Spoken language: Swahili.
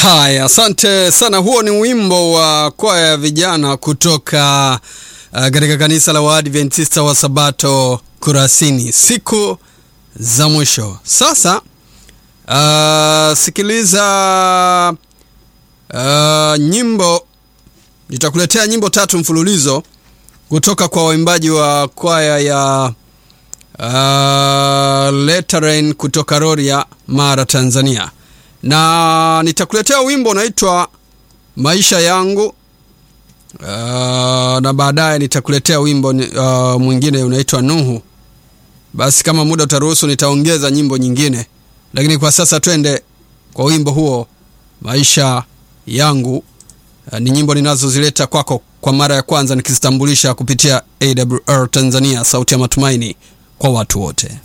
Haya, asante sana. Huo ni wimbo wa kwaya ya vijana kutoka uh, katika kanisa la Waadventista wa Sabato Kurasini, siku za mwisho. Sasa uh, sikiliza uh, nyimbo. Nitakuletea nyimbo tatu mfululizo kutoka kwa waimbaji wa kwaya ya uh, Leteren kutoka Rorya, Mara, Tanzania na nitakuletea wimbo unaitwa maisha yangu. Uh, na baadaye nitakuletea wimbo uh, mwingine unaitwa Nuhu. Basi kama muda utaruhusu, nitaongeza nyimbo nyingine, lakini kwa sasa twende kwa wimbo huo maisha yangu. Uh, ni nyimbo ninazozileta kwako kwa mara ya kwanza nikizitambulisha kupitia AWR Tanzania, sauti ya matumaini kwa watu wote.